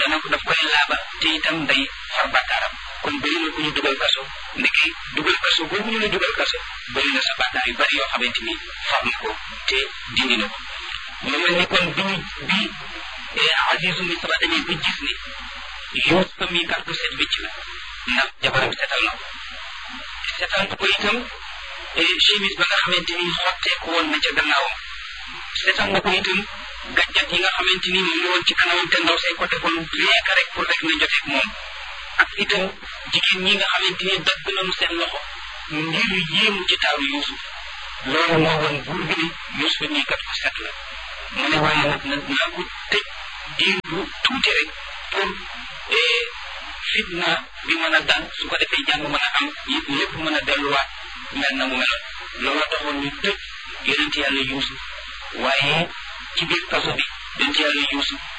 dana ko daf koy laabal te itam day far bàkkaaram kon bëri na ku ñu dugal kaso ndeke dugal kaso boobu ñu la dugal kaso bëri na sa bàkkaar yu bari yoo xamante ni far na ko te dindi na ko mu mel ni kon bi ñu bi Azizu Misra demee ba gis ni Yuusufa mi kat ku set wécc la ndax jabaram setal na ko setal na ko itam chemise ba nga xamante ni xotteeku woon na ca gannaawam setal na ko itam gàjjat yi nga xamante ni moom la woon ci kanamam te ndaw say ko defoon rien que rek pour rek na joteeg moom ak itam jigéen ñi nga xamante ni dagg nañu seen loxo ngir yéemu ci taaru Yuusuf loolu moo woon buur bi ni Yuusuf nii kat ko set la mu ne waaye nag nag naa ko tëj diir bu tuuti rek pour fitna bi mën a dal su ko defee jàmm mën a am lépp mën a delluwaat mel na mu meloon loolu taxoon ñu tëj yonent yàlla Yuusuf waaye ci biir kaso bi yonent yàlla Yuusuf